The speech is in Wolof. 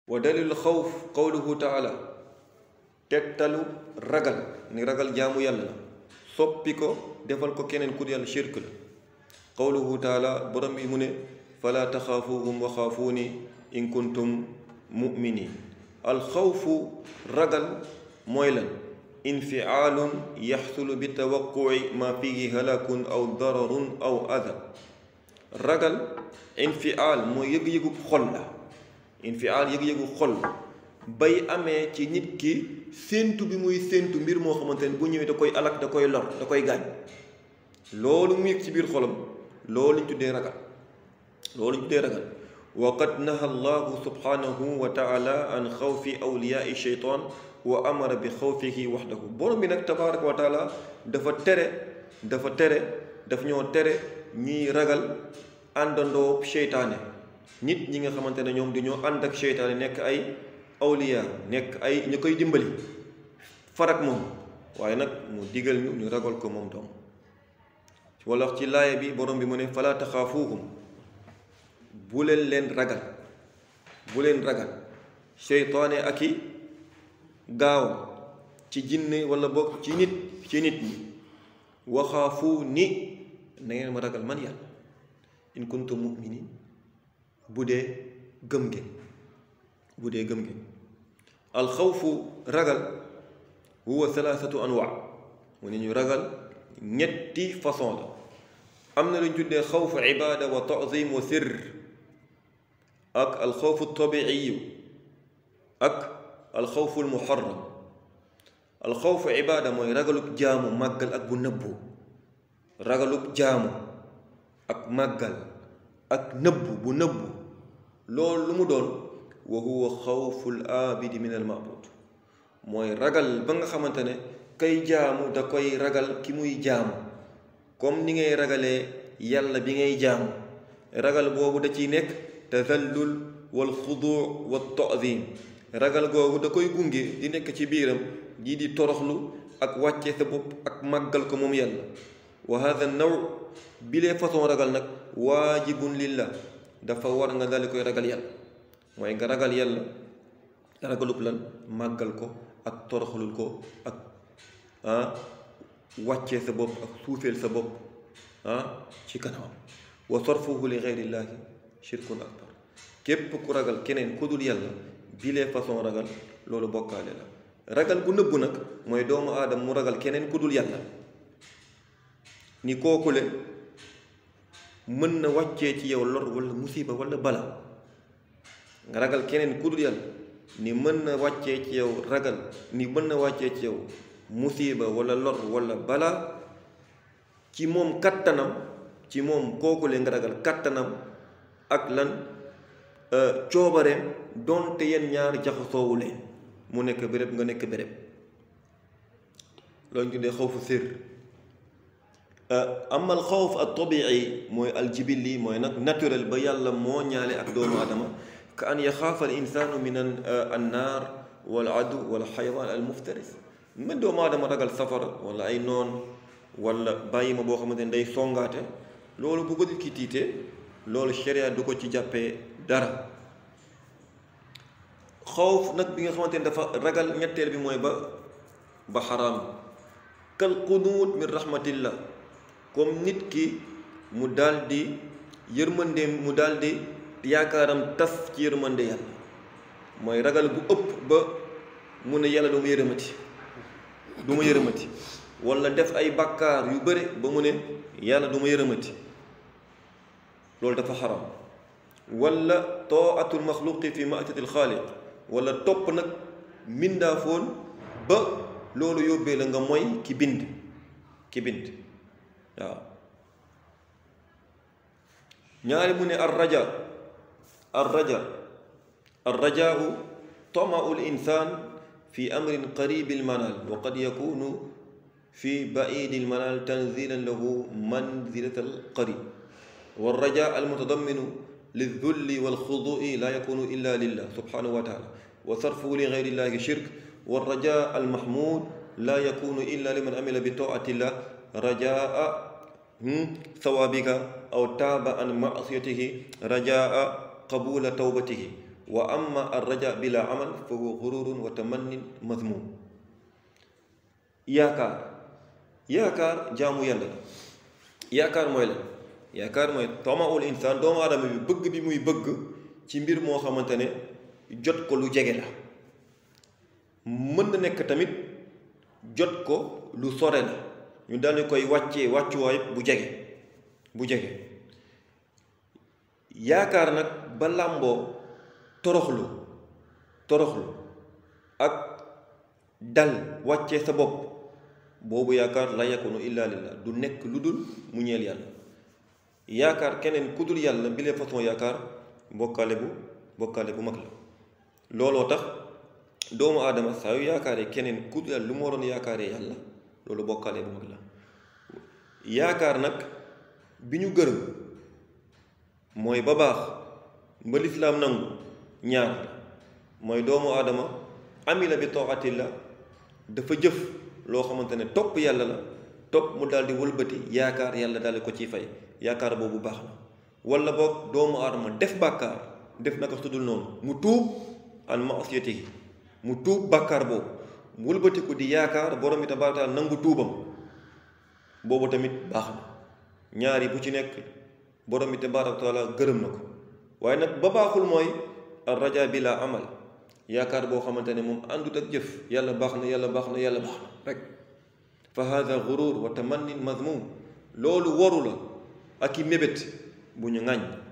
wa dalil xawf qawluhu taala tegtalu ragal ni ragal jaamu yàlla la soppi ko defal ko keneen ku yàlla shirk la qawluhu taala borom bi mu ne fala taxaafuhum wa xaafuuni in kuntum muminin alxawfu ragal mooy lan infiaalun yaxsulu bi tawaquci ma fihi halakun aw dararun aw ada ragal infial mooy yëg-yëgu xol la infial yëg-yëgu xol bay amee ci nit ki séentu bi muy séentu mbir moo xamante ne bu ñëwee da koy alak da koy lor da koy gaañ loolu mu yëg ci biir xolam loolu ñu tuddee ragal loolu ñu tuddee ragal wa qad naha allahu subhanahu wa taala an xawfi awliyaai sheytaan wa amara bi xawfihi waxdahu borom bi nag tabaraka wa taala dafa tere dafa tere daf ñoo tere ñiy ragal àndandoo seytaane nit ñi nga xamante ne ñoom dañoo ànd ak seytaane nekk ay awliya nekk ay ñu koy dimbali farak moom waaye nag mu digal ñu ñu ragal ko moom doom wala ci laaya bi borom bi mu ne fala taxaafuuhum bu leen leen ragal bu leen ragal seytaane ak i gaaw ci jinne wala bokk ci nit ci nit ñi waxaafu ni na ngeen ma ragal man yàlla in kuntum muminin bu dee gëm ngeen bu dee gëm ngeen alxawfu ragal huwa thalathatu anwa mu ne ñu ragal ñetti façon la am na lu ñu tuddee xawfu ibaada wa taazim wa sirr ak alxawfu tabiiyu ak alxawfu almuharram alxawfu ibaada mooy ragalub jaamu màggal ak bu nëbbu ragalub jaamu ak màggal ak nëbbu bu nëbbu loolu lu mu doon wa huwa xawful aabidi min al maabud mooy ragal ba nga xamante ne kay jaamu da koy ragal ki muy jaamu comme ni ngay ragalee yàlla bi ngay jaamu ragal boobu da ciy nekk tazallul wal xuduu wa taadim ragal googu da koy gunge di nekk ci biiram ji di toroxlu ak wàcce sa bopp ak màggal ko moom yàlla wa hada naw bilee façon ragal nag waajibun lillah dafa war nga daldi koy ragal yàlla mooy nga ragal yàlla ragalub lan màggal ko ak toroxlul ko ak ah wàccee sa bopp ak suufeel sa bopp ah ci kanamam wa sarfuhu li geyrillaahi shirkun akbar képp ku ragal keneen ku dul yàlla bilee façon ragal loolu bokkaale la ragal gu nëbbu nag mooy doomu aadama mu ragal keneen ku dul yàlla ni kookule mën na wàccee ci yow lor wala musiba wala bala nga ragal keneen ku dul yàlla ni mën na wàccee ci yow ragal ni mën na wàccee ci yow musiba wala lor wala bala ci moom kattanam ci moom kookule nga ragal kattanam ak lan coobareem doonte yenn ñaar jaxasoowu leen mu nekk béréb nga nekk béréb loolu ñu tuddee xawfu sir amal xawf al tabii mooy aljibilli mooy nag naturel ba yàlla moo ñaale ak doomu adama ka an yaxaafa al insaanu min an naar wal adu wal xayawaan al muftaris man doomu adama ragal safara wala ay noon wala bàyyi ma boo xamante ne day songaate loolu bu ko nit ki tiitee loolu sharia du ko ci jàppee dara xawf nag bi nga xamante ne dafa ragal ñetteel bi mooy ba ba xaraam kal qunuut min rahmatillah comme nit ki mu daldi yërmandeem mu daldi yaakaaram tas ci yërmande yàlla mooy ragal bu ëpp ba mu ne yàlla du ma yërëmati du ma yërëmati wala def ay bàkkaar yu bare ba mu ne yàlla du ma yërëmati loolu dafa xaram wala taatul maxluqi fi maatati alxaaliq wala topp nag mbindaafoon ba loolu yóbbee la nga mooy ki bind ki bind waaw ñaari mu ne ar raja ar raja ar rajaau tamau l insan fi amrin qaribi lmanal wa qad yakunu fi baidi lmanal tanzilan lahu manzilat alqarib والرجاء المتضمن للذل والخضوع لا يكون إلا لله سبحانه وتعالى وصرفه لغير الله شرك والرجاء المحمود لا يكون إلا لمن عمل بطاعة الله رجاء ثوابك أو تاب عن معصيته رجاء قبول توبته wa amma ar raja bila amal fa huwa gururun wa tamannin mazmum yaakaar yaakaar jaamu yàlla la yaakaar mooy la yaakaar mooy tamaul insaan doomu aadama bi bëgg bi muy bëgg ci mbir moo xamante ne jot ko lu jege la mën na nekk tamit jot ko lu sore la ñu daldi koy wàccee wàccuwaay bu jege bu jege yaakaar nag ba làmboo toroxlu toroxlu ak dal wàccee sa bopp boobu yaakaar la yakunu illa lillah du nekk lu dul mu ñeel yàlla yaakaar keneen ku dul yàlla bi lee façon yaakaar bokkaale bu bokkaale bu mag la looloo tax doomu aadama saa yu yaakaaree keneen ku dul yàlla lu mu waroon yaakaaree yàlla loolu bokkaale bu mag la yaakaar nag bi ñu gërëm mooy ba baax ba lislaam nangu ñaar mooy doomu aadama amila bi taatillah dafa jëf loo xamante ne topp yàlla la topp mu daal di wëlbati yaakaar yàlla daal di ko ciy fay yaakaar boobu baax na wala boog doomu aadama def bàkkaar def naka sudul noonu mu tuub an maasiyatihi mu tuub bàkkaar boobu mu wëlbati ko di yaakaar borom bi tabaaraka taala nangu tuubam boobu tamit baax na ñaari bu ci nekk borom bi tabaaraka taala gërëm na ko waaye nag ba baaxul mooy ar raja bi la amal yaakaar boo xamante ne moom àndut ak jëf yàlla baax na yàlla baax na yàlla baax na rek fa hada gurur wa tamannin mazmum loolu waru la ak i mébét bu ñu ŋàññ